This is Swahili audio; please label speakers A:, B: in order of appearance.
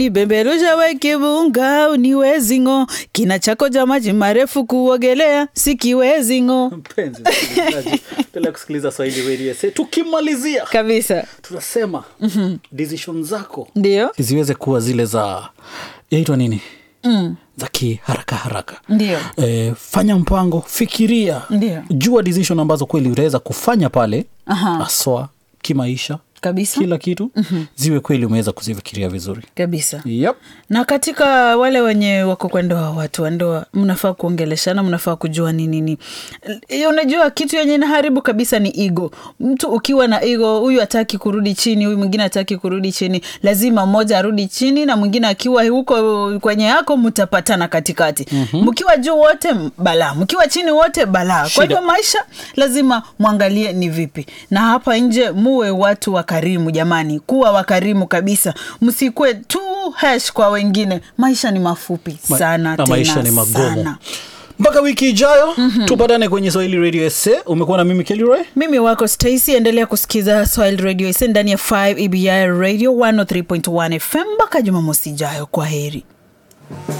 A: Ibembelusha we kibunga uniwezi ng'o, kina chako cha maji marefu kuogelea sikiwezi ng'o.
B: Mpenzi msikilizaji, endelea kusikiliza Swahili Radio SA. Tukimalizia
A: Kabisa,
B: tunasema decision zako
A: ndio
B: ziweze kuwa zile za yaitwa nini mm. za kiharaka haraka
A: Ndio.
B: e, fanya mpango fikiria
A: Ndio.
B: jua decision ambazo kweli utaweza kufanya pale
A: Aha.
B: aswa kimaisha
A: kabisa
B: kila kitu mm-hmm. ziwe kweli umeweza kuzifikiria vizuri
A: kabisa.
B: yep.
A: na katika wale wenye wako kwa ndoa watu wa ndoa mnafaa kuongeleshana mnafaa kujua ni nini Hiyo unajua kitu yenye inaharibu kabisa ni ego mtu ukiwa na ego huyu hataki kurudi chini huyu mwingine hataki kurudi chini lazima mmoja arudi chini na mwingine akiwa huko kwenye yako mtapatana katikati mkiwa juu wote balaa mkiwa chini wote balaa kwa
B: Shida.
A: hivyo maisha lazima mwangalie ni vipi na hapa nje muwe watu wakarimu jamani kuwa wakarimu kabisa msikwe tu hash kwa wengine maisha ni mafupi
B: Ma-
A: sana
B: na
A: tena
B: maisha ni magumu
A: sana.
B: mpaka wiki ijayo mm-hmm. tupatane kwenye swahili radio sa umekuwa na mimi kelroy
A: mimi wako stacy endelea kusikiza swahili radio ise ndani ya 5 ebi radio 103.1 fm mpaka jumamosi ijayo kwa heri